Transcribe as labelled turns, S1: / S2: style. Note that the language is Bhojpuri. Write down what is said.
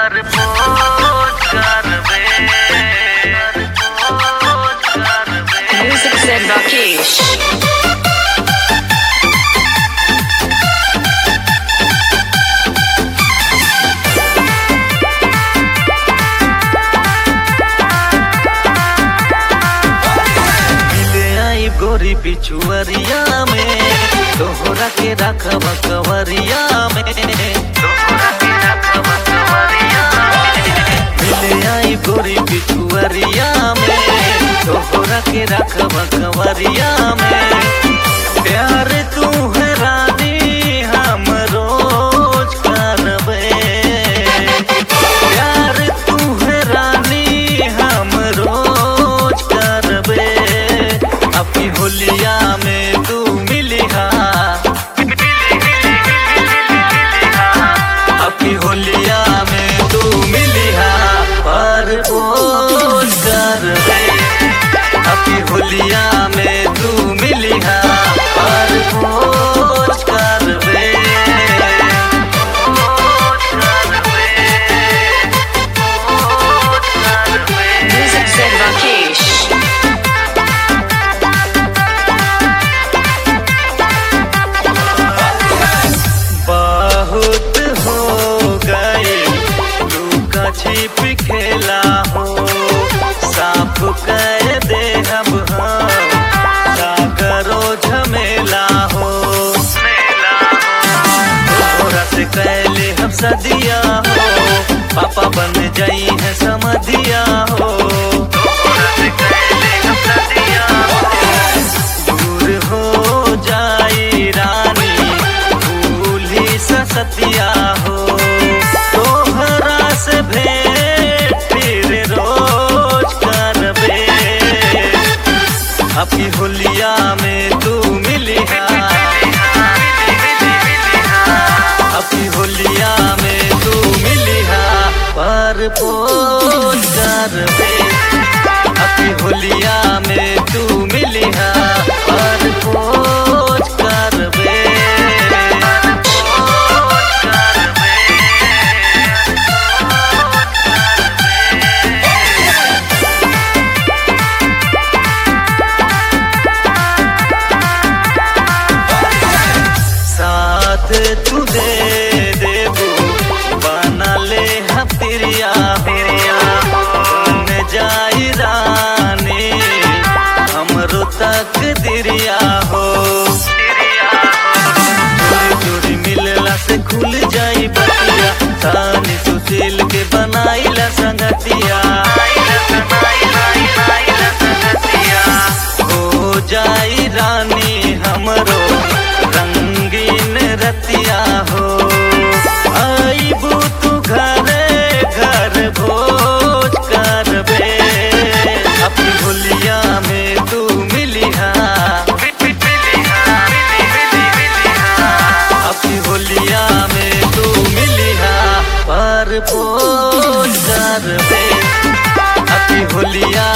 S1: पर पोज करबे पोज करबे
S2: Music said Rakesh.
S1: मिले आई गोरी पिछुअरिया में तोहरा के रखब कवरिया में तोहरा के रखब कवरिया में मिले आई गोरी पिछुअरिया में तोहरा के रखब कवरिया में प्यार तू है रानी हम रोज करबे प्यार तू है रानी हम रोज करबे अपनी होलिया में तू मिलिहा अपनी होलिया में तू मिलिहा पर पोज करबे अपनी होलिया में तू मिलिहा पर पोज करबे पोज करबे पोज करबे
S2: Music said Rakesh.
S1: बहुत हो गए लुका छिप खेला हो साफ कर दे अब हम का करो झमेला हो तोरा से कहले हम सदिया हो पापा बन जाई है समधिया हो तोरा से कहले हम सदिया हो दूर हो जाई रानी भूली सतिया हो तोहरा से भेंट फिर रोज करबे अपनी होलिया में तू मिलिहा अपनी होलिया में तू मिलिहा पर पोज करबे अपनी होलिया में तू मिलिहा पर पोज करबे पोज करबे साथ तू दे देबू बना ले हफिरिया फिरिया बन जाई रानी हमरो तक दिरिया हो चोरी चोरी मिलला से खुल जाई बतिया तानी सुशील के बनाईला संगतिया हो जाई रानी हमरो रंगीन रतिया हो आईबू तू घरे घर भोज करबे अपनी होलिया में तू मिलिहा अपनी होलिया में तू मिलिहा पर पोज करबे अपनी होलिया